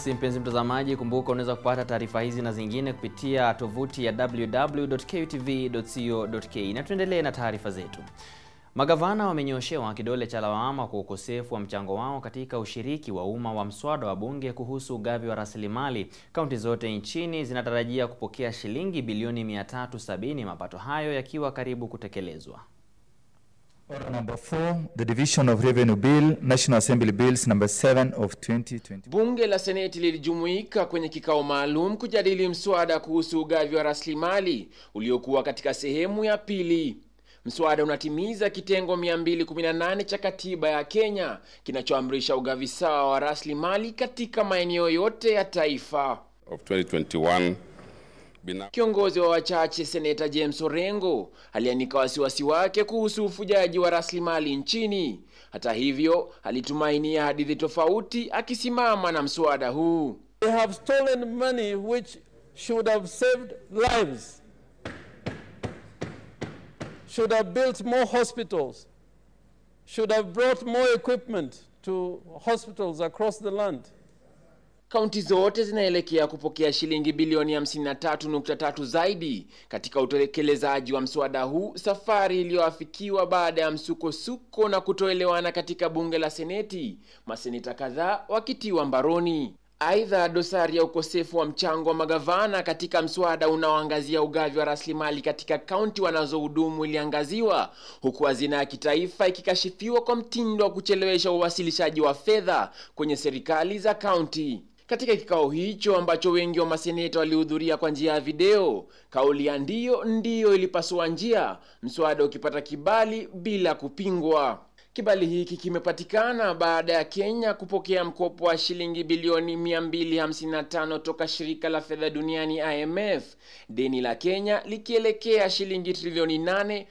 Basi mpenzi mtazamaji, kumbuka unaweza kupata taarifa hizi na zingine kupitia tovuti ya www.kutv.co.ke na tuendelee na taarifa zetu. Magavana wamenyoshewa kidole cha lawama kwa ukosefu wa mchango wao katika ushiriki wa umma wa mswada wa bunge kuhusu ugavi wa rasilimali. Kaunti zote nchini zinatarajia kupokea shilingi bilioni 370, mapato hayo yakiwa karibu kutekelezwa. Order number four, the Division of Revenue Bill, National Assembly Bills number 7 of 2020. Bunge la Seneti lilijumuika kwenye kikao maalum kujadili mswada kuhusu ugavi wa rasilimali uliokuwa katika sehemu ya pili. Mswada unatimiza kitengo 218 cha katiba ya Kenya kinachoamrisha ugavi sawa wa rasilimali katika maeneo yote ya taifa. of 2021 bina Kiongozi wa wachache Seneta James Orengo alianika wasiwasi wake kuhusu ufujaji wa rasilimali nchini. Hata hivyo, alitumainia hadithi tofauti akisimama na mswada huu. They have stolen money which should have saved lives, should have built more hospitals, should have brought more equipment to hospitals across the land. Kaunti zote zinaelekea kupokea shilingi bilioni 53.3 zaidi katika utekelezaji wa mswada huu, safari iliyoafikiwa baada ya msukosuko na kutoelewana katika bunge la Seneti, maseneta kadhaa wakitiwa mbaroni. Aidha, dosari ya ukosefu wa mchango wa magavana katika mswada unaoangazia ugavi wa rasilimali katika kaunti wanazohudumu iliangaziwa, huku hazina ya kitaifa ikikashifiwa kwa mtindo wa kuchelewesha uwasilishaji wa fedha kwenye serikali za kaunti. Katika kikao hicho ambacho wengi wa maseneta walihudhuria kwa njia ya video, kauli ya ndio ndio ilipasua njia, mswada ukipata kibali bila kupingwa. Kibali hiki kimepatikana baada ya Kenya kupokea mkopo wa shilingi bilioni 255 toka shirika la fedha duniani IMF, deni la Kenya likielekea shilingi trilioni 8